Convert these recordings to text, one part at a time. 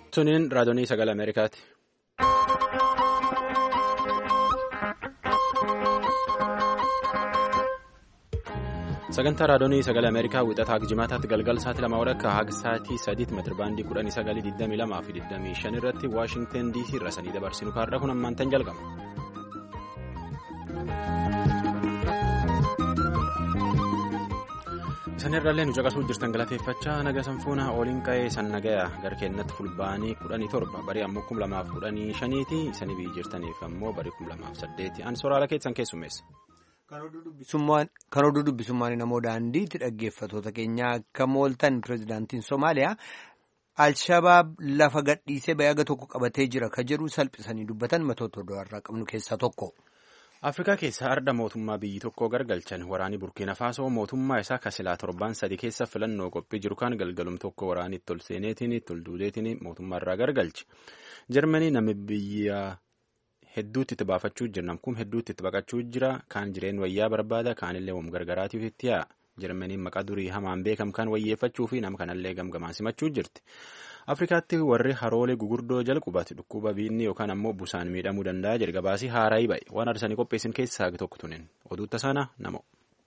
Suniin raadiyoo sagalee Ameerikaati. Sagantaa raadiyoo sagalee Ameerikaa wixataa jimaataatti galgala sa'aatii lama walakkaa haga sa'aatii sadiitti meetirabaandii kudhanii sagalii digdamii lamaa fi digdamii shan irratti Waashingtan DC irra sanii dabarsinu kaarra kun ammaantan jalqaba. Isan irraallee nu caqasuu jirtan galateeffachaa naga sanfuuna oliin qa'ee san nagaya gara keenyatti fulbaanii kudhanii torba barii ammoo kum lamaaf kudhanii shaniiti isanii biyyi jirtaniif ammoo barii kum lamaaf saddeeti an soraala keessan keessummeessa. Kan oduu dubbisummaan namoo daandiitti dhaggeeffatoota keenyaa akka mooltan pirezidaantiin Somaaliyaa Alshabaab lafa gadhiisee bayaga tokko qabatee jira ka jedhu salphisanii dubbatan matoota odoarraa qabnu keessaa tokko. Afrikaa keessaa arda mootummaa biyyi tokko gargalchan waraanii Burkiina Faasoo mootummaa isaa kasilaa torbaan sadii keessa filannoo qophii jiru kan galgalum tokko waraanitti tol seeneetiin tolduudeetiin mootummaa irraa gargalche. Jarmanii namni biyya hedduutti itti baafachuu jira namkuun hedduutti itti baqachuu jira kaan jireen wayyaa barbaada kaanillee wam gargaraatiif itti yaa'a. Jarmaniin maqaa durii hamaan beekam kan wayyeeffachuu fi nama kanallee gamgamaan simachuu jirti. Afrikaatti warri haroolee gugurdoo jalqubate dhukkuba biinni yookaan ammoo busaan miidhamuu danda'a jedhe gabaasii haaraa ba'e waan arsanii qopheessin keessaa tokko tunin oduutta sana namo.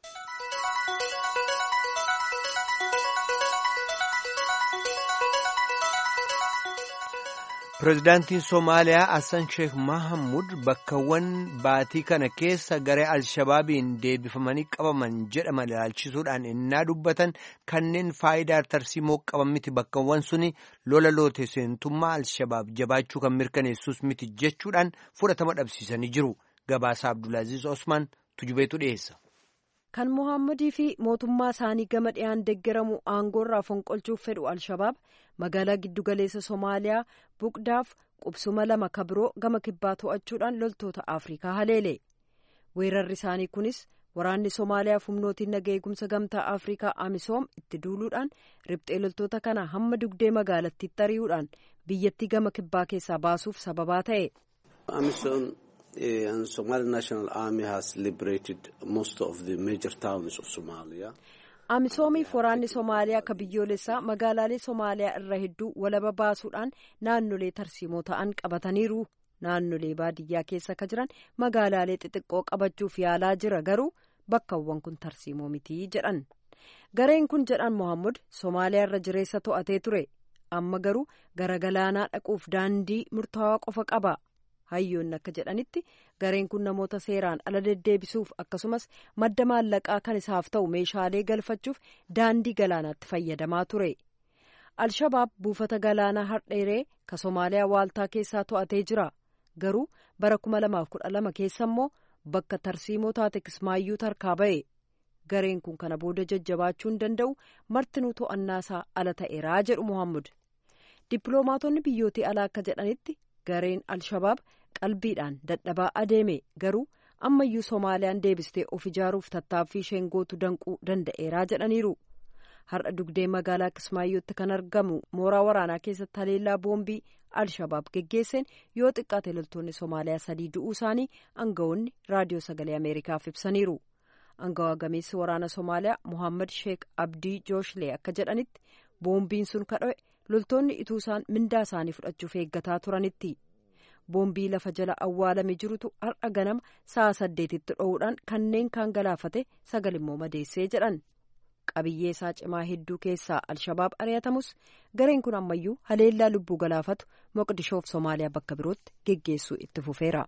Pireezidaantiin Somaaliyaa Hassan Sheekh Mahamud bakkawwan baatii kana keessa garee Alshabaabiin deebifamanii qabaman jedhaman ilaalchisuudhaan innaa dubbatan kanneen faayidaa tarsiimoo qaban miti bakkawwan suni lola loote seentummaa Alshabaab jabaachuu kan mirkaneessus miti jechuudhaan fudhatama dhabsiisanii jiru. Gabaasa Abdulaaziz Osman tujubeetu dhiyeessa. Kan Mohaammadii fi mootummaa isaanii gama dhiyaan deeggaramu aangoorraa fonqolchuuf fedhu Alshabaab magaalaa giddugaleessa Somaaliyaa Buqdaaf qubsuma lama kabiroo gama kibbaa to'achuudhaan loltoota Afrikaa haleele. Weerarri isaanii kunis waraanni Somaaliyaaf humnootiin naga eegumsa gamtaa Afrikaa Amisoom itti duuluudhaan riphxee loltoota kana hamma dugdee magaalattiitti ari'uudhaan biyyattii gama kibbaa keessaa baasuuf sababaa ta'e. and Somali National Army has liberated most of the major towns of Somalia. Amisoomiif waraanni Somaaliyaa akka biyyoolessaa magaalaalee Somaaliyaa irra hedduu walaba baasuudhaan naannolee tarsiimoo ta'an qabataniiru. Naannolee baadiyyaa keessa ka jiran magaalaalee xixiqqoo qabachuuf yaalaa jira garuu bakkawwan kun tarsiimoo mitii jedhan. Gareen kun jedhan Mohaammed Somaaliyaa irra jireessa to'atee ture. Amma garuu gara galaanaa dhaquuf daandii murtaawaa qofa qaba. hayyoonni akka jedhanitti gareen kun namoota seeraan ala deddeebisuuf akkasumas madda maallaqaa kan isaaf ta'u meeshaalee galfachuuf daandii galaanaatti fayyadamaa ture alshabaab buufata galaanaa hardheeree ka somaaliyaa waaltaa keessaa to'atee jira garuu bara 2012 keessa immoo bakka tarsiimoo taate kismaayyuu tarkaa ba'e gareen kun kana booda jajjabaachuu hin danda'u martinuu to'annaasaa ala ta'eeraa jedhu mohaammed dippiloomaatonni biyyootii alaa akka jedhanitti gareen alshabaab qalbiidhaan dadhabaa adeeme garuu ammayyuu soomaaliyaan deebistee of ijaaruuf tattaaffii isheen gootu danquu danda'eeraa jedhaniiru har'a dugdee magaalaa kismaayyootti kan argamu mooraa waraanaa keessatti haleellaa boombii alshabaab geggeesseen yoo xiqqaate loltoonni soomaaliyaa sadii du'uu isaanii aangawoonni raadiyoo sagalee ameerikaaf ibsaniiru aangawaa gameessi waraana soomaaliyaa mohaammed sheek abdii jooshilee akka jedhanitti boombiin sun kadho'e loltoonni ituu isaan mindaa isaanii fudhachuuf eeggataa turanitti. boombii lafa jala awwaalame jirutu har'a ganama sa'a saddeetitti dho'uudhaan kanneen kaan galaafate sagal immoo madeessee jedhan qabiyyee isaa cimaa hedduu keessaa alshabaab ari'atamus gareen kun ammayyuu haleellaa lubbuu galaafatu moqdishoof soomaaliyaa bakka birootti geggeessuu itti fufeera.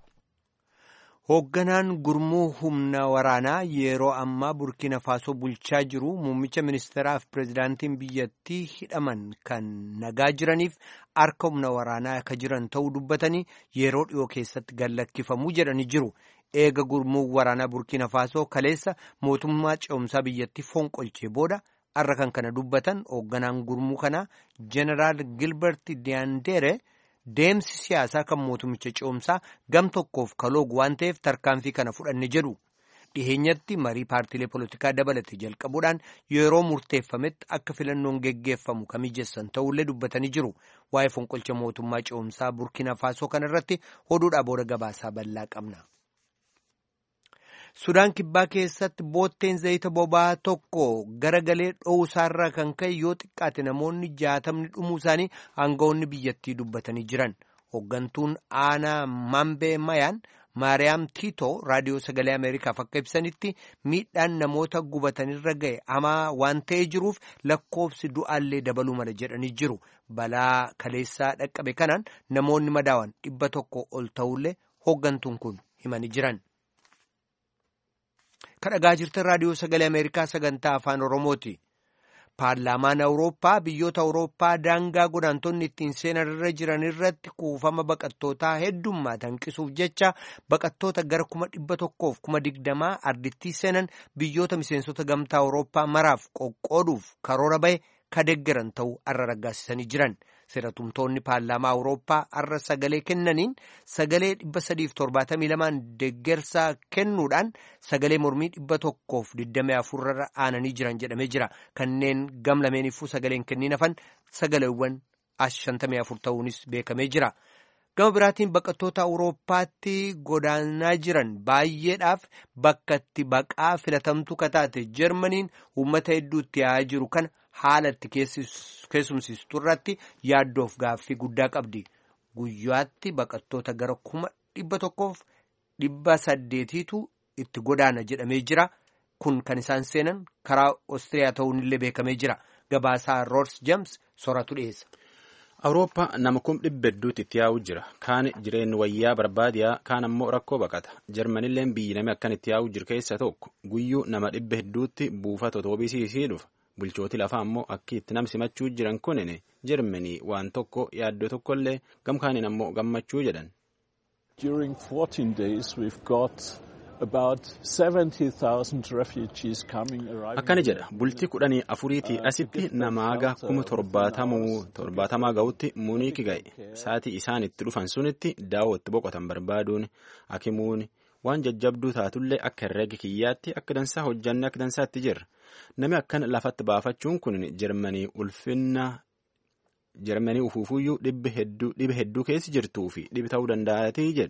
Hoogganaan gurmuu humna waraanaa yeroo ammaa Burkina Faasoo bulchaa jiru muummicha ministeeraaf pireezidaantiin biyyattii hidhaman kan nagaa jiraniif harka humna waraanaa akka jiran ta'uu dubbatanii yeroo dhiyoo keessatti gallakkifamuu jedhanii jiru. Eega gurmuu waraanaa Burkina Faasoo kaleessa mootummaa ce'umsaa biyyattii fonqolchee booda har'a kan kana dubbatan hoogganaan gurmuu kanaa Jeneraal Gilbert Diyaandere. Deemsi siyaasaa kan mootummicha ce'umsaa gam tokkoof kaloogu waan ta'eef tarkaanfii kana fudhanne jedhu dhiheenyatti marii paartiilee polotikaa dabalate jalqabuudhaan yeroo murteeffametti akka filannoon geggeeffamu kan mijessan ta'ullee dubbatanii jiru waa'ee fonqolcha mootummaa ce'umsaa burkina faasoo kanarratti oduudhaa booda gabaasaa bal'aa qabna. Sudaan kibbaa keessatti bootteen zayita boba'aa tokko garagalee dho'uusaarraa kan ka'e yoo xiqqaate namoonni jaatamni dhumuu isaanii aangawoonni biyyattii dubbatanii jiran. Hooggantuun aanaa Mambee Mayaan Maariyaam Tiitoo raadiyoo sagalee Ameerikaaf akka ibsanitti miidhaan namoota gubatanirra ga'e hamaa waan ta'ee jiruuf lakkoofsi du'aallee dabaluu mala jedhanii jiru. Balaa kaleessaa dhaqqabe kanaan namoonni madaawan dhibba tokko ol ta'ullee hooggantuun kun himanii jiran. Kadhagaa jirtan raadiyoo sagalee Ameerikaa sagantaa afaan Oromooti. Paarlaamaan Awurooppaa biyyoota Awurooppaa daangaa godaantonni ittiin seenan irra jiran irratti kuufama baqattootaa heddummaatan hanqisuuf jecha baqattoota gara kuma dhibba tokkoof kuma digdamaa ardittii seenan biyyoota miseensota gamtaa Awurooppaa maraaf qoqqooduuf karoora bahe kadeggeran ta'uu arra raggaasisanii jiran. Seeratumtoonni paarlaamaa Awurooppaa arra sagalee kennaniin sagalee dhibba sadiif torbaatamii lamaan deggersaa kennuudhaan sagalee mormii dhibba tokkoof digdamii afurra aananii jiran jedhamee jira. Kanneen gam lameeniifuu sagaleen kenniin hafan sagaleewwan shantamii afur ta'uunis beekamee jira. Gama biraatiin baqattoota Awurooppaatti godaanaa jiran baay'eedhaaf bakka itti baqaa filatamtuu kataate Jarmaniin uummata hedduutti yaa'aa jiru kana haala itti keessumsiistu irratti yaaddoof gaaffii guddaa qabdi. Guyyaatti baqattoota gara kuma dhibba tokkoof dhibba saddeetiitu itti godaana jedhamee jira. Kun kan isaan seenan karaa Oostiriyaa ta'uun illee beekamee jira. Gabaasaa Roors James soratu dhiyeessa. Awurooppaa nama kum dhibba hedduutti itti yaa'u jira. Kaan jireenya wayyaa barbaadiyaa kaan ammoo rakkoo baqata. Jarmanilleen biyyi namni akkan itti yaa'u jiru keessa tokko guyyuu nama dhibba hedduutti buufata otoobisii dhufa. Bulchooti lafaa ammoo akki itti nam simachuu jiran kunin Jarmanii waan tokko yaaddoo tokkollee gamkaaniin ammoo gammachuu jedhan. During 14 days we've got about 70,000 refugees coming arriving. Akkana jedha bultii kudhanii afuriitii asitti namaaga kuma torbaatamaa ga'utti Muniiki ga'e saatii isaan itti dhufan sunitti daawoo itti boqotan barbaaduun akimuun waan jajjabduu taatullee akka herreega kiyyaatti akka dansaa hojjanne akka dansaatti jirra. Nami akkan lafatti baafachuun kun Jarmanii ulfinna Jarmanii ufuufuyyuu dhibba hedduu keessa jirtuu fi dhibi ta'uu danda'atii jedhu.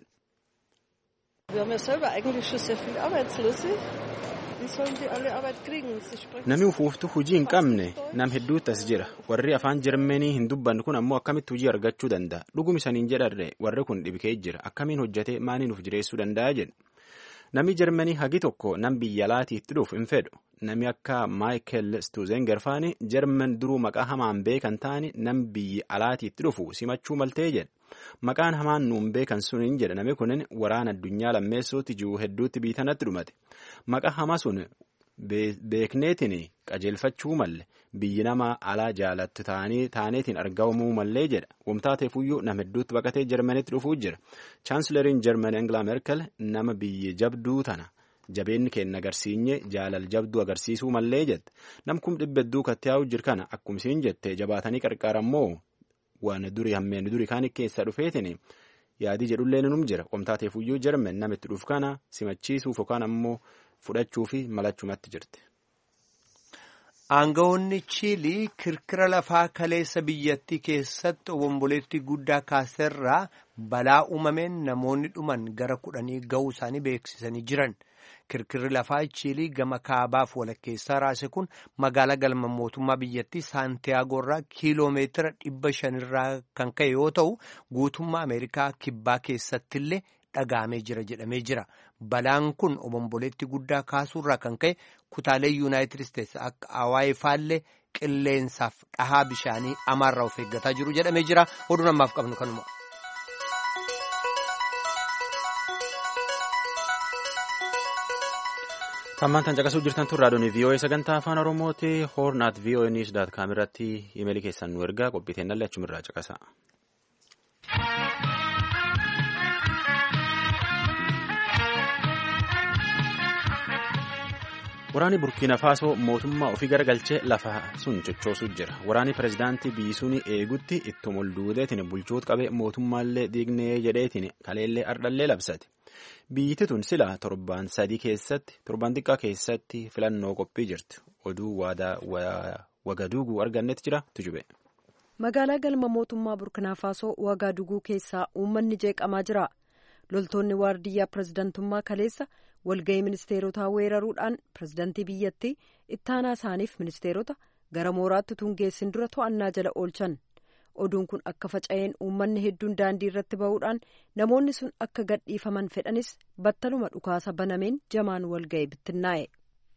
Nami ufuuftu hujii hin qabne nam hedduutti as jira. Warri afaan Jarmanii hin dubbanne kun ammoo akkamitti hujii argachuu danda'a? Dhuguma isaniin jedharre warri kun dhibikee jira. Akkamiin hojjetee maaliin uf jireessuu danda'a jedhu. Nami Jarmanii hagi tokko nam biyya alaatiitti dhufu hin fedhu. Nami akka Maayikel Stuuzenger faani Jarman duruu maqaa hamaan beekan ta'ani nam biyya alaatiitti dhufu simachuu maltee jedha. Maqaan hamaan nuun beekan suniin jedha nami kunin waraana addunyaa lammeessuutti jiru hedduutti biitanatti dhumate. Maqaa hamaa sun beekneetiin qajeelfachuu malle biyyi nama alaa jaalattu taaneetiin argamuu mallee jedha. Wamtaateefuyyuu nama hedduutti baqatee Jarmaniitti dhufuu jira. Chaansilariin Jarmanii Angela Merkel nama biyyi jabduu tana. Jabeenni keenya agarsiinye jaalal jabduu agarsiisuu mallee jette. Nam kum dhibba hedduu katti yaa'u jir kana akkumisiin jette jabaatanii qarqaarammoo waan durii hammeen durii kaan keessa dhufeetiin yaadii jedhullee num jira. Wamtaateefuyyuu Jarman namitti dhufu kana simachiisuuf yookaan ammoo fudhachuu fi malachumatti jirti. Aangawoonni Chiilii kirkira lafaa kaleessa biyyattii keessatti obomboleettii guddaa kaaserraa balaa uumameen namoonni dhuman gara kudhanii ga'uu isaanii beeksisanii jiran. Kirkirri lafaa Chiilii gama kaabaaf walakkeessaa raase kun magaalaa galma mootummaa biyyattii Saantiyaagoo irraa kiiloomeetira dhibba shanirraa kan ka'e yoo ta'u guutummaa Ameerikaa kibbaa keessattillee dhagaamee jira jedhamee jira. Balaan kun obomboleettii guddaa kaasuurraa kan ka'e kutaalee yuunaayitid isteetsi akka Hawaayii faallee qilleensaaf dhahaa bishaanii amaarraa of eeggataa jiru jedhamee jira. Oduu namaaf qabnu kanuma. Tammaan tan caqasuu jirtan tun raadiyoon VOA sagantaa afaan Oromooti hoornaat VOA News daat kaam irratti imeelii keessan nu ergaa qophiiteen nallee achumirraa caqasa. Waraanni Burkiina Faasoo mootummaa ofii garagalchee lafa sun cochoosuu jira. Waraanni pirezidaantii biyyi sun eegutti ittuma ol duudeetiin bulchoota qabee mootummaallee diignee jedheetiin kaleellee ardhallee labsate. Biyyiti tun sila torbaan sadii keessatti torbaan xiqqaa keessatti filannoo qophii jirti. Oduu Wagaduuguu argannetti jira tujube. Magaalaa galma mootummaa Burkiina Faasoo Wagaduuguu keessaa uummanni jeeqamaa jira. Loltoonni waardiyyaa pirezidantummaa kaleessa walga'ii ministeerotaa weeraruudhaan pirezidantii biyyattii ittaanaa isaaniif ministeerota gara mooraatti utuu hin geessin dura to'annaa jala oolchan oduun kun akka faca'een uummanni hedduun daandii irratti ba'uudhaan namoonni sun akka gadhiifaman fedhanis battaluma dhukaasa banameen jamaan walga'e bittinnaa'e.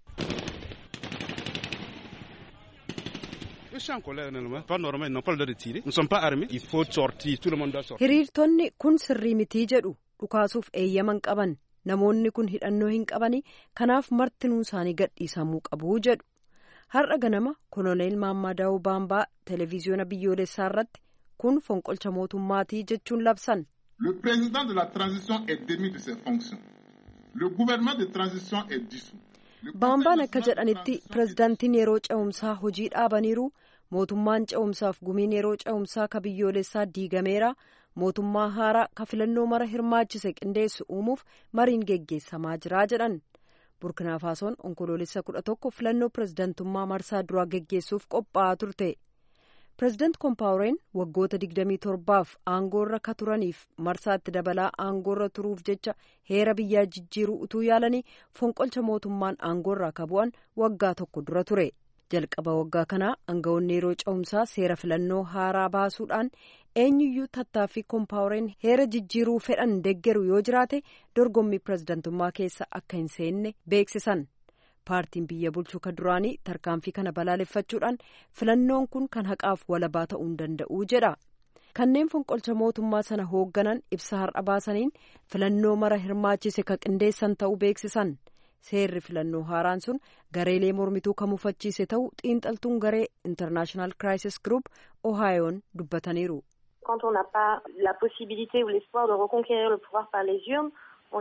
hiriirtonni kun sirrii mitii jedhu dhukaasuuf eeyyaman qaban namoonni kun hidhannoo hin qabanii kanaaf martinuu isaanii gadhiisamuu qabu jedhu har'a ganama koloneel maammaadaa'uu baambaa televiziyoona biyyoolessaa irratti kun fonqolcha mootummaatii jechuun labsan. Le président de la transition est démis de ses fonctions. Le gouvernement de transition est dissous. baambaan akka jedhanitti pirezidaantiin yeroo ce'umsaa hojii dhaabaniiru mootummaan ce'umsaaf gumiin yeroo ce'umsaa ka biyyoolessaa diigameera mootummaa haaraa ka filannoo mara hirmaachise qindeessu uumuuf mariin geggeessamaa jira jedhan burkinaafasoon onkoloolessa kudha tokko filannoo pirezidantummaa marsaa duraa geggeessuuf qophaa'aa turte pirezidaant kompaawureen waggoota 27f aangoorra ka turaniif marsaatti dabalaa aangoorra turuuf jecha heera biyyaa jijjiiruu utuu yaalanii fonqolcha mootummaan aangoorraa ka bu'an waggaa tokko dura ture jalqaba waggaa kanaa aangawoonni yeroo ce'umsaa seera filannoo haaraa baasuudhaan eenyuyyuu tattaaffii kompaawureen heera jijjiiruu fedhan deggeru yoo jiraate dorgommii pirezidantummaa keessa akka hin seenne beeksisan. paartiin biyya bulchuu ka duraanii tarkaanfii kana balaaleffachuudhaan filannoon kun kan haqaaf walabaa ta'uu hin danda'u jedha kanneen fonqolcha mootummaa sana hoogganan ibsa har'a baasaniin filannoo mara hirmaachise ka qindeessan ta'uu beeksisan seerri filannoo haaraan sun gareelee mormituu kan mufachiise ta'uu xiinxaltuun garee intarnaashinaal kiraayisis giruup ohaayoon dubbataniiru. quand on n'a pas la possibilité ou l'espoir de reconquérir le pouvoir par les urnes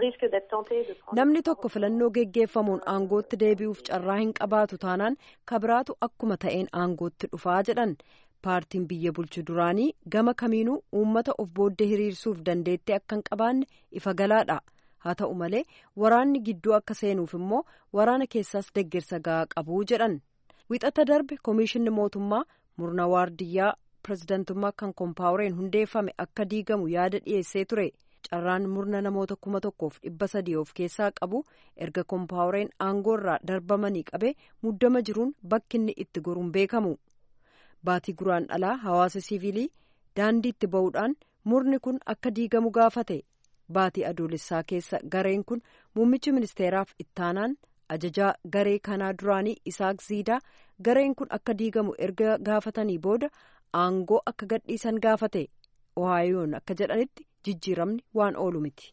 namni tokko filannoo geggeeffamuun aangootti deebi'uuf carraa hin qabaatu taanaan kabiraatu akkuma ta'een aangootti dhufaa jedhan paartiin biyya bulchu duraanii gama kamiinuu uummata of booddee hiriirsuuf dandeettii akka hin qabaanne ifa galaadha haa ta'u malee waraanni gidduu akka seenuuf immoo waraana keessaas deggersa gahaa qabuu jedhan wixata darbe koomishinni mootummaa murna waardiyyaa pirezidantummaa kan kompaawureen hundeeffame akka diigamu yaada dhiyeessee ture. carraan murna namoota kuma tokkoof dhibba sadii of keessaa qabu erga kompaawureen aangoorraa darbamanii qabee muddama jiruun bakki inni itti goruun beekamu baatii guraan dhalaa hawaasa siviilii daandiitti ba'uudhaan murni kun akka diigamu gaafate baatii adoolessaa keessa gareen kun muummichi ministeeraaf ittaanaan ajajaa garee kanaa duraanii isaak ziidaa gareen kun akka diigamu erga gaafatanii booda aangoo akka gadhiisan gaafate ohaayoon akka jedhanitti. jijjiiramni waan oolu miti.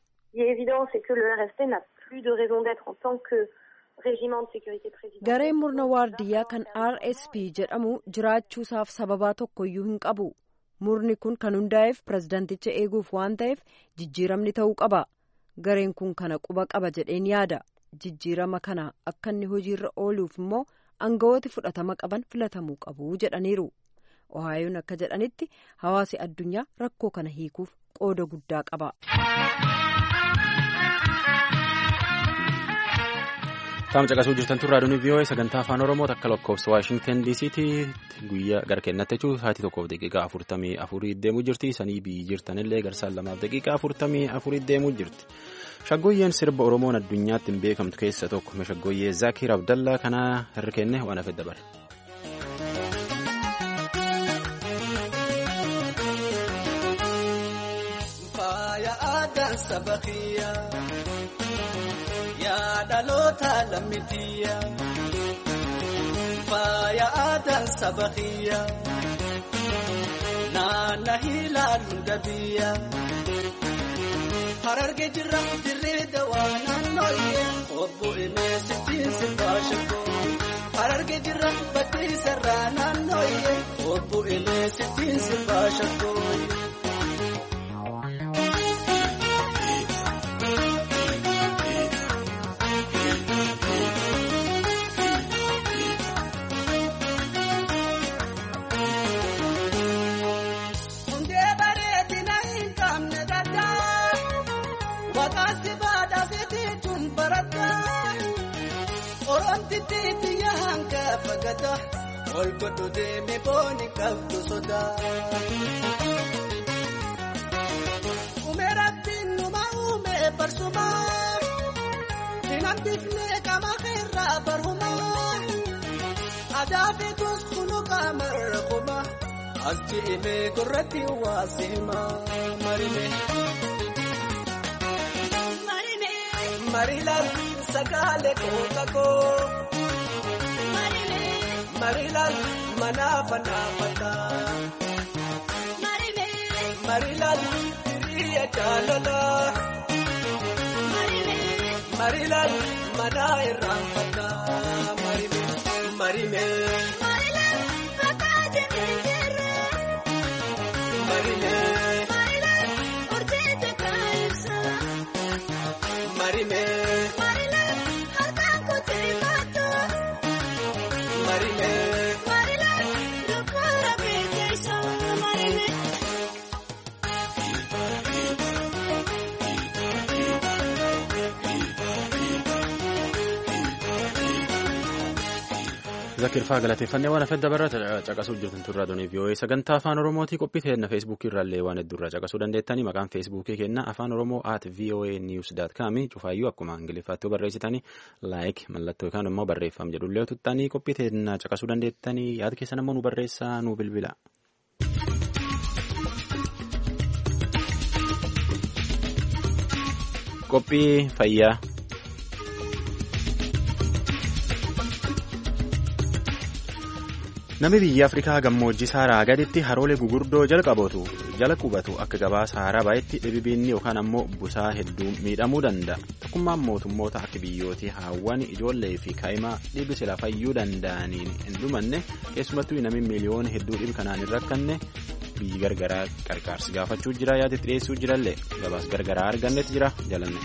gareen murna waardiyyaa kan rsp jedhamu jiraachuusaaf sababaa tokkoyyuu hin qabu murni kun kan hundaa'eef pirezidanticha eeguuf waan ta'eef jijjiiramni ta'uu qaba gareen kun kana quba qaba jedheen yaada jijjiirama kana akka inni hojiirra ooluuf immoo aangawooti fudhatama qaban filatamuu qabu jedhaniiru ohaayoon akka jedhanitti hawaasi addunyaa rakkoo kana hiikuuf qooda guddaa qaba. Taam caqasuu jirtan turraa dhuni vii'oo'ee sagantaa afaan oromoo takka lakkoofsa waashingtan diisiitti guyyaa gara kennatti jechuun sa'aatii tokkoof daqiiqaa afurtamii afurii deemuu jirti sanii biyyi jirtanillee garsaan lamaaf daqiiqaa afurtamii afurii deemuu jirti. Shaggooyyeen sirba Oromoon addunyaatti hin beekamtu keessa tokko shaggooyyee Zaakir Abdallaa kanaa irra kenne waan hafe dabala. dhaloota lammitiya faaya aadaan saba kiyya naanna hilaalu dabiya hararge jirra dirree dawaa naannooyye obbo Imee sittiin sirbaa shakkoo hararge jirra baddee sarraa naannooyye obbo Imee sittiin sirbaa shakkoo. ol godhu deeme booni qabdu sodaa. Uume rabbiin numa uume barsumaa. Dina Gabbifnee qama irraa baruma. Aadaa fi kunu qaama rakuma. As je'imee gurratti waa seema marime. Mariilaan sagaalee kookakoo. Mariilaan manaafa naafataa. Mariilaan hiriya jaalalaa. Mariilaan manaa irraanfataa. Marime. Marime. Marime. Marime. Marime. Zakirfaa galateeffannee waan hafedda barra caqasuu jirtan turraa doonii vii'oo'ee sagantaa afaan oromootii qophii teenna feesbuukii irraallee waan hedduurraa caqasuu dandeettanii maqaan feesbuukii kenna afaan oromoo at vii'oo'ee niiws daat kaami cufaayyuu akkuma ingiliffaatti barreessitanii laayik mallattoo yookaan immoo barreeffam jedhullee tuttanii qophii teenna caqasuu dandeettanii yaada keessan immoo nu barreessaa nu bilbila. Qophii fayyaa. Namni biyya Afrikaa gammoojjii Saaraa gaditti haroolee gugurdoo jalqabatu jala qubatu akka gabaa Saaraa baay'eetti dhibibiinni yookaan ammoo busaa hedduu miidhamuu danda'a. Tokkummaan mootummoota akka biyyootii haawwan ijoollee fi kaa'imaa dhibi sila fayyuu danda'aniin hin dhumanne keessumattuu namni miiliyoona hedduu dhibi kanaan hin rakkanne biyyi gargaraa qarqaarsi gaafachuu jira yaadatti dhiyeessuu jirallee gabaas gargaraa argannetti jira jalanne.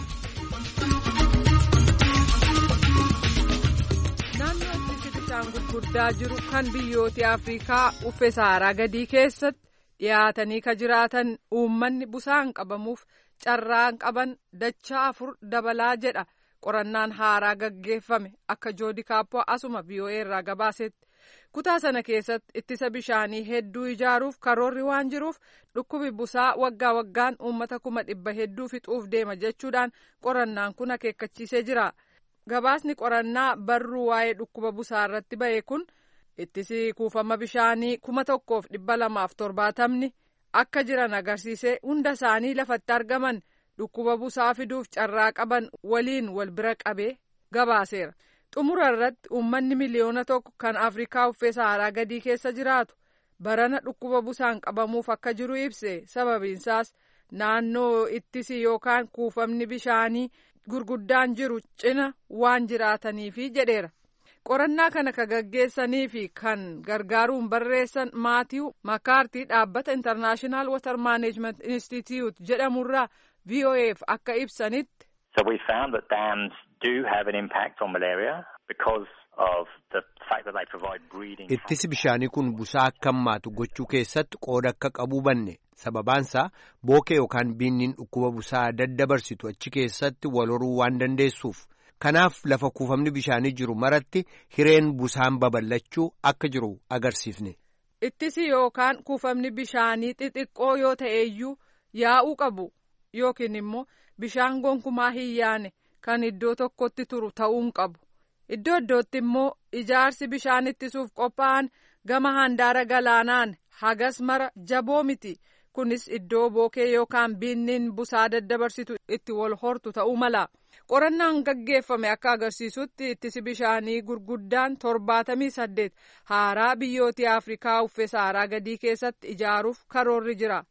gurguddaa jiru kan biyyoota afrikaa uffee saaraa gadii keessatti dhiyaatanii ka jiraatan uummanni busaan qabamuuf carraan qaban dachaa afur dabalaa jedha qorannaan haaraa gaggeeffame akka joodi kaappoo asuma vii'oo'ee irraa gabaasetti kutaa sana keessatti ittisa bishaanii hedduu ijaaruuf karoorri waan jiruuf dhukkubi busaa waggaa waggaan uummata kuma dhibba hedduu fixuuf deema jechuudhaan qorannaan kun akeekkachiisee jira. gabaasni qorannaa barruu waa'ee dhukkuba busaa irratti ba'e kun ittisi kuufama bishaanii kuma tokkoof dhibba lamaaf torbaatamni akka jiran agarsiisee hunda isaanii lafatti argaman dhukkuba busaa fiduuf carraa qaban waliin wal bira qabee gabaaseera xumura irratti uummanni miliyoona tokko kan afrikaa uffee saaraa gadii keessa jiraatu barana dhukkuba busaan qabamuuf akka jiru ibse sababiinsaas naannoo ittisi yookaan kuufamni bishaanii. gurguddaan jiru cina waan jiraataniifi jedheera qorannaa kana ka gaggeessanii fi kan gargaaruun barreessan maatiiw makaartii dhaabbata intarnaashinaal water maanejment institute jedhamurraa voaf akka ibsanitti. So we found that dams do have an impact on malaria because of the fact that they provide breeding. Ittisi bishaanii kun busaa akka hammaatu gochuu keessatti qooda akka qabu banne sababaansaa bookee yookaan biinniin dhukkuba busaa daddabarsitu achi keessatti wal horuu waan dandeessuuf kanaaf lafa kuufamni bishaanii jiru maratti hireen busaan babal'achuu akka jiru agarsiifne. Ittisi yookaan kuufamni bishaanii xixiqqoo yoo ta'eeyyuu yaa'uu qabu yookiin immoo bishaan gonkumaa hin yaane kan iddoo tokkotti turu ta'uun qabu. Iddoo iddootti immoo ijaarsi bishaan ittisuuf qophaa'an gama handaara galaanaan hagas mara jaboo miti. Kunis iddoo bookee yookaan biinniin busaa daddabarsitu itti wal hortu ta'uu mala. Qorannaan gaggeeffame akka agarsiisutti ittisi bishaanii gurguddaan torbaatamii saddeet haaraa biyyoota Afrikaa uffee saaraa gadii keessatti ijaaruuf karoorri jira.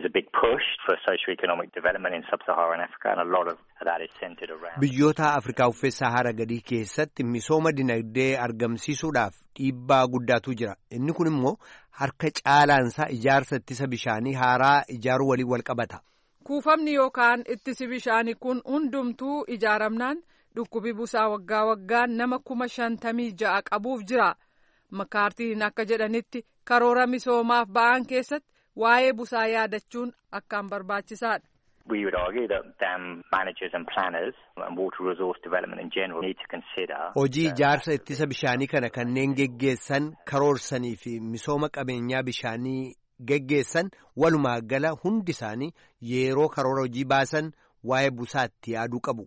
Biyyoota Afrikaa uffee Sahara gadii keessatti misooma dinagdee argamsiisuudhaaf dhiibbaa guddaatu jira. Inni kun immoo harka caalaansaa ijaarsa ittisa bishaanii haaraa ijaaruu waliin wal qabata. Kuufamni yookaan ittisi bishaanii kun hundumtuu ijaaramnaan dhukkubi busaa waggaa waggaan nama kuma shantamii ja'a qabuuf jira. Makaartiin akka jedhanitti karoora misoomaaf ba'an keessatti waa'ee busaa yaadachuun akkaan barbaachisaadha. We would argue that dam managers and planners and water resource development in general need to consider. Hojii ijaarsa ittisa bishaanii kana kanneen geggeessan karoorsanii fi misooma qabeenyaa bishaanii geggeessan walumaa gala hundi isaanii yeroo karoora hojii baasan waa'ee busaatti yaaduu qabu.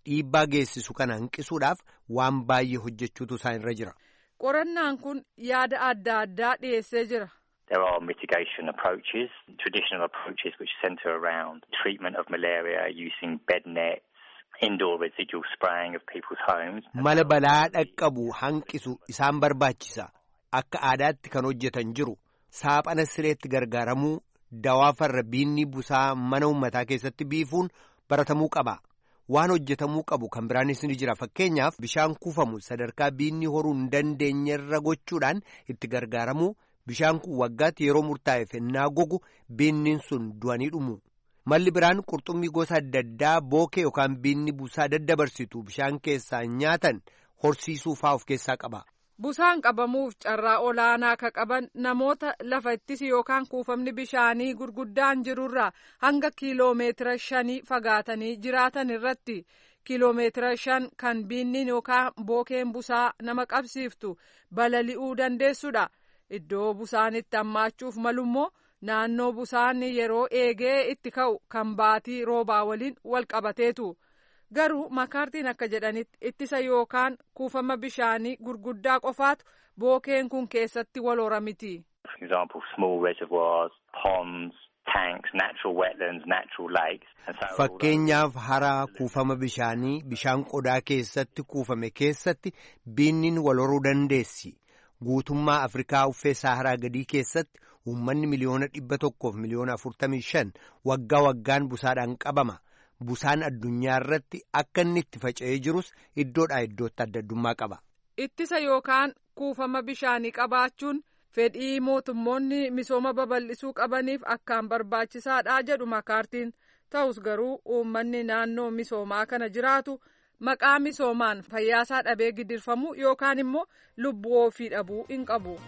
dhiibbaa geessisu kana hanqisuudhaaf waan baay'ee hojjechuutu isaan irra jira. Qorannaan kun yaada adda addaa dhiyeessee jira. There are mitigation approaches, traditional approaches which center around treatment of malaria using bed nets, indoor residual spraying of people's homes. Mala balaa dhaqqabu hanqisu isaan barbaachisa. Akka aadaatti kan hojjetan jiru. Saaphana sireetti gargaaramuu dawaa farra biinni busaa mana uummataa keessatti biifuun baratamuu qaba. Waan hojjetamuu qabu kan biraanis ni jira. Fakkeenyaaf bishaan kuufamu sadarkaa biinni horuu hin dandeenyerra gochuudhaan itti gargaaramuu bishaan kun waggaatti yeroo murtaa'eef ennaa gogu biinniin sun du'anii dhumu. Malli biraan qurxummii gosa adda addaa bookee yookaan biinni busaa daddabarsitu bishaan keessaa nyaatan horsiisuu faa of keessaa qaba. Busaan qabamuuf carraa olaanaa ka qaban namoota lafa ittisi yookaan kuufamni bishaanii gurguddaan jirurraa hanga kiiloomeetira shanii fagaatanii jiraatan irratti kiiloomeetira shan kan biinniin yookaan bookeen busaa nama qabsiiftu balali'uu dandeessudha. Iddoo busaan itti hammaachuuf malummoo naannoo busaan yeroo eegee itti ka'u kan baatii roobaa waliin wal qabateetu. Garuu makaartiin akka jedhanitti ittisa yookaan kuufama bishaanii gurguddaa qofaatu bookeen kun keessatti wal hora miti. For example, small reservoirs, ponds, tanks, natural wetlands, natural lakes. Fakkeenyaaf haraa kuufama bishaanii bishaan qodaa keessatti kuufame keessatti biinniin wal horuu dandeessi. Guutummaa Afrikaa uffee Saaharaa gadii keessatti uummanni miliyoona dhibba tokkoof miliyoona afurtamii shan waggaa waggaan busaadhaan qabama. Busaan addunyaa irratti akka inni itti faca'ee jirus iddoodhaa iddootti adda addummaa qaba. Ittisa yookaan kuufama bishaanii qabaachuun fedhii mootummoonni misooma babal'isuu qabaniif akkaan barbaachisaadha jedhu makaartiin ta'us garuu uummanni naannoo misoomaa kana jiraatu maqaa misoomaan fayyaasaa dhabee gidirfamuu yookaan immoo lubbuu ofii dhabuu hin qabu.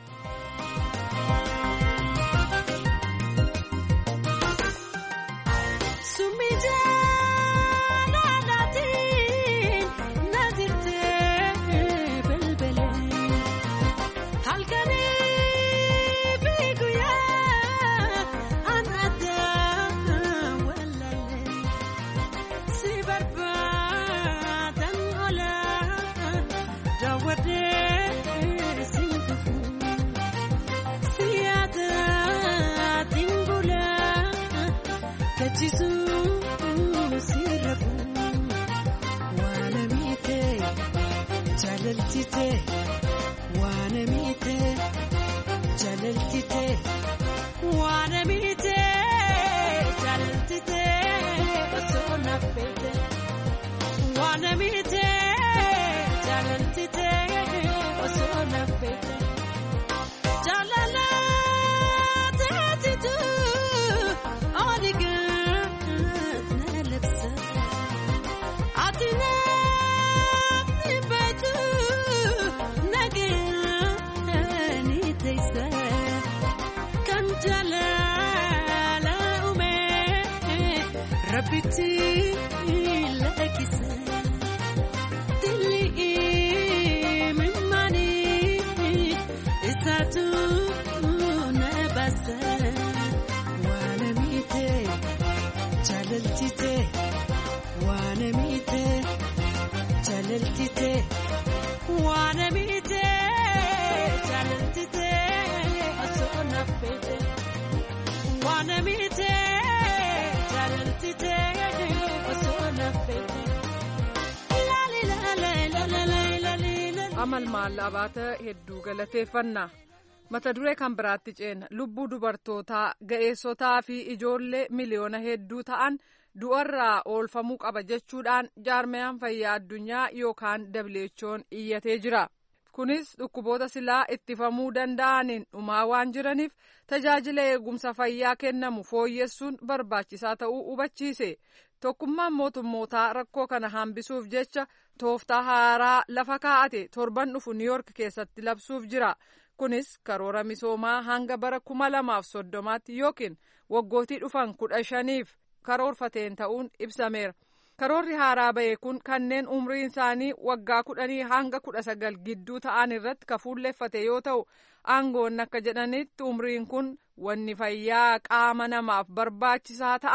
amal maallabaata hedduu galateeffannaa mata duree kan biraatti ceena lubbuu dubartootaa ga'eessotaa fi ijoollee miliyoona hedduu ta'an du'arraa oolfamuu qaba jechuudhaan jaarmayaan fayyaa addunyaa yookaan dableechoon iyyatee jira kunis dhukkuboota silaa ittifamuu danda'aniin dhumaa waan jiraniif tajaajila eegumsa fayyaa kennamu fooyyessuun barbaachisaa ta'uu hubachiise tokkummaan mootummootaa rakkoo kana hambisuuf jecha tooftaa haaraa lafa kaa'ate torban dhufu niiyork keessatti labsuuf jira kunis karoora misoomaa hanga bara kuma lamaaf soddomaatti yookiin waggootii dhufan kudha shaniif karoorfateen ta'uun ibsameera karoorri haaraa ba'e kun kanneen umriin isaanii waggaa kudhanii hanga kudha sagal gidduu ta'an irratti kafuulleeffate yoo ta'u aangoon akka jedhanitti umriin kun wanni fayyaa qaama namaaf barbaachisaa ta'an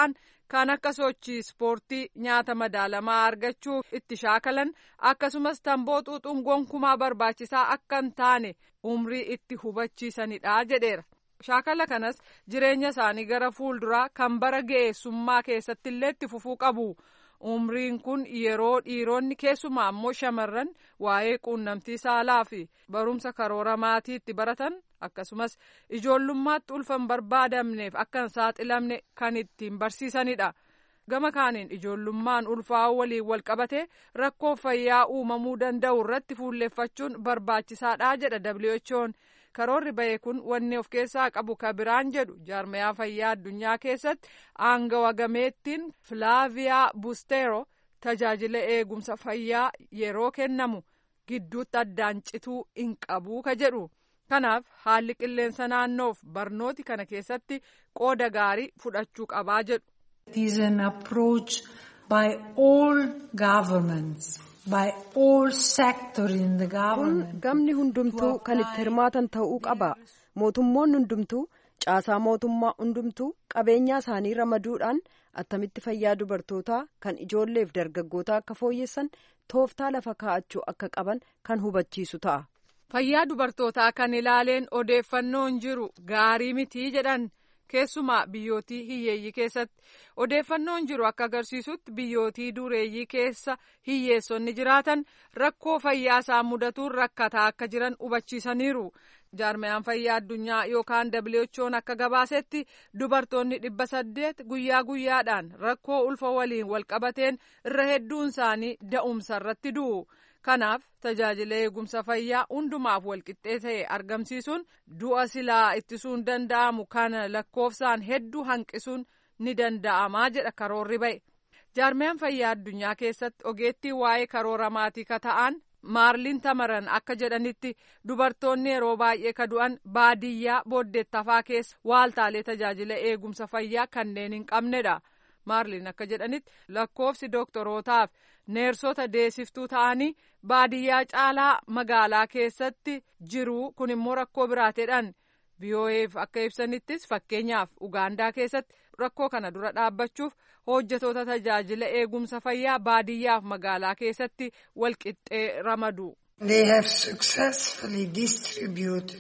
kan akka sochii ispoortii nyaata madaalamaa argachuuf itti shaakalan akkasumas tamboo xuuxuun gonkumaa barbaachisaa akka hin taane umrii itti hubachiisanidha jedheera. shaakala kanas jireenya isaanii gara fuulduraa kan bara ga'eessummaa keessatti illee itti fufuu qabu. umriin kun yeroo dhiironni keessumaa ammoo shamarran waa'ee quunnamtii saalaa fi barumsa karoora maatii itti baratan akkasumas ijoollummaatti ulfa hin barbaadamneef akka hin saaxilamne kan ittiin barsiisanidha. gama kaaniin ijoollummaan ulfaa'uu waliin wal qabate rakkoo fayyaa uumamuu danda'u irratti fuulleeffachuun barbaachisaadha jedha who'n karoorri ba'e kun wanni of keessaa qabu ka biraan jedhu jaarmayaa fayyaa addunyaa keessatti aangawa gameettiin filaaviyaa busteero tajaajila eegumsa fayyaa yeroo kennamu gidduutti addaan cituu hin qabuu ka jedhu kanaaf haalli qilleensa naannoof barnooti kana keessatti qooda gaarii fudhachuu qabaa jedhu. It is an approach by all governments. by all sector in the government. Kun gamni hundumtuu kan itti hirmaatan ta'uu qaba. Mootummoonni hundumtuu caasaa mootummaa hundumtuu qabeenyaa isaanii ramaduudhaan attamitti fayyaa dubartootaa kan ijoolleef dargaggootaa akka fooyyessan tooftaa lafa kaa'achuu akka qaban kan hubachiisu ta'a. Fayyaa dubartootaa kan ilaaleen odeeffannoon jiru gaarii mitii jedhan. keessumaa biyyootii hiyyeeyyii keessatti odeeffannoon jiru akka agarsiisutti biyyootii dureeyyii keessa hiyyeessonni jiraatan rakkoo fayyaa isaan mudatuun rakkataa akka jiran hubachiisaniiru jaarmayaan fayyaa addunyaa yookaan who'n akka gabaasetti dubartoonni dhibba saddeet guyyaa guyyaadhaan rakkoo ulfa waliin walqabateen irra hedduun isaanii da'umsa irratti du'u. kanaaf tajaajila eegumsa fayyaa hundumaaf walqixxee ta'e argamsiisuun du'a silaa ittisuun danda'amu kana lakkoofsaan hedduu hanqisuun ni danda'amaa jedha karoorri ba'e jaarmayaan fayyaa addunyaa keessatti ogeettii waa'ee karoora maatii ka ta'an maarliin tamaran akka jedhanitti dubartoonni yeroo baay'ee ka du'an baadiyyaa booddeettafaa keessa waaltaalee tajaajila eegumsa fayyaa kanneen hin qabnedha. maarliin akka jedhanitti lakkoofsi dooktorootaaf neersota deessiftuu ta'anii baadiyyaa caalaa magaalaa keessatti jiru kun immoo rakkoo biraatedhaan VOA'f akka ibsanittis fakkeenyaaf ugaandaa keessatti rakkoo kana dura dhaabbachuuf hojjetoota tajaajila eegumsa fayyaa baadiyyaaf magaalaa keessatti walqixxee ramadu. They have successfully distributed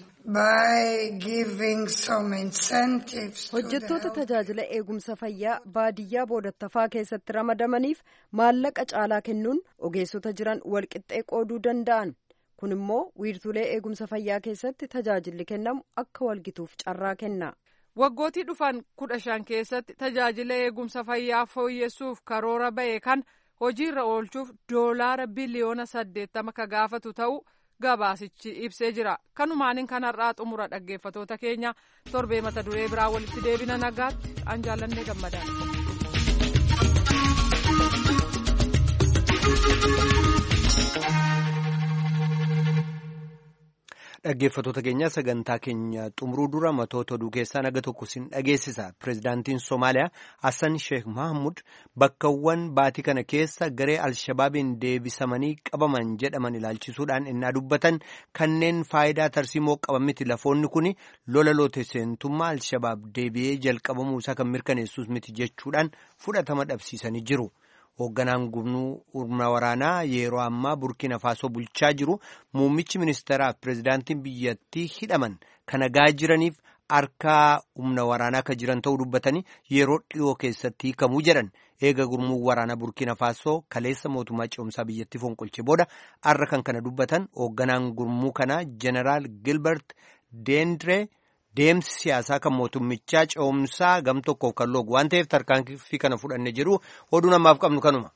by giving some incentives. Hojjettoota tajaajila eegumsa fayyaa baadiyyaa boodattafaa keessatti ramadamaniif maallaqa caalaa kennuun ogeessota jiran walqixxee qooduu danda'an. Kun immoo wiirtuulee eegumsa fayyaa keessatti tajaajilli kennamu akka walgituuf carraa kenna. Waggootii dhufan kudha shan keessatti tajaajila eegumsa fayyaa fooyyessuuf karoora ba'e kan hojiirra oolchuuf doolaara biliyoona saddeettama ka gaafatu ta'uu gabaasichi ibsee jira kanumaaniin kanarraa xumura dhaggeeffatoota keenya torbee mata duree biraa walitti deebina nagaatti an jaallannee gammadaa. Dhaggeeffatoota keenya sagantaa keenya xumuruu dura matoota oduu keessaa naga tokko sin dhageessisa. Pireezidaantiin Somaaliyaa Hassan Sheekh Mahamud bakkawwan baatii kana keessa garee Alshabaabiin deebisamanii qabaman jedhaman ilaalchisuudhaan innaa dubbatan kanneen faayidaa tarsiimoo qaban miti lafoonni kun lola loote seentummaa Alshabaab deebi'ee jalqabamuu isaa kan mirkaneessuus miti jechuudhaan fudhatama dhabsiisanii jiru. hoogganaan gubnuu humna waraanaa yeroo ammaa burkina faasoo bulchaa jiru muummichi ministeeraaf pireezidaantiin biyyattii hidhaman kan nagaa jiraniif harkaa humna waraanaa kan jiran ta'uu dubbatanii yeroo dhiyoo keessatti hiikamuu jedhan eega gurmuu waraanaa burkina faasoo kaleessa mootummaa ce'umsaa biyyattii fonqolche booda har'a kan kana dubbatan hoogganaan gurmuu kanaa jeneraal gilbert deendree. Deemsi siyaasaa kan mootummichaa ce'umsaa gam tokkoof kan loogu waan ta'eef tarkaanfii kana fudhanne jedhu oduu namaaf qabnu kanuma.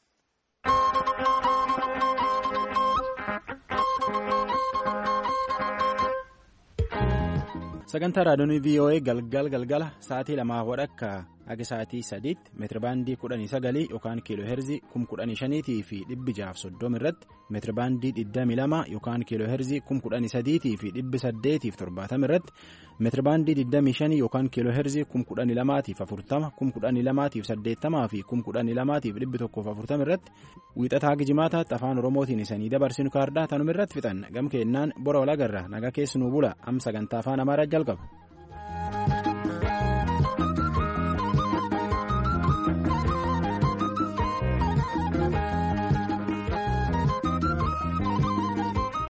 sagantaa raadiyoon voa galgal galgala sa'aatii lamaa wadhakka haga sa'aatii sadiitti meetirabaandii kudhanii sagalii yookaan kiiloo heerzii kum kudhanii shaniitii fi dhibbi jaaf soddoma irratti meetirabaandii digdamii lama yookaan kiiloo heerzii kum kudhanii sadiitii fi dhibbi saddeetiif torbaatama irratti meetirabaandii digdamii shanii yookaan kiiloo heerzii kum kudhanii lamaatiif afurtama kum kudhanii lamaatiif saddeettamaa fi kum kudhanii lamaatiif dhibbi tokkoof afurtama irratti wiixataa gijimaataatti afaan oromootiin isanii dabarsinu kaardaa tanuma irratti fixan gam keennaan bora walagarra nagaa keessanuu bula am sagantaa afaan amaaraa jalqaba.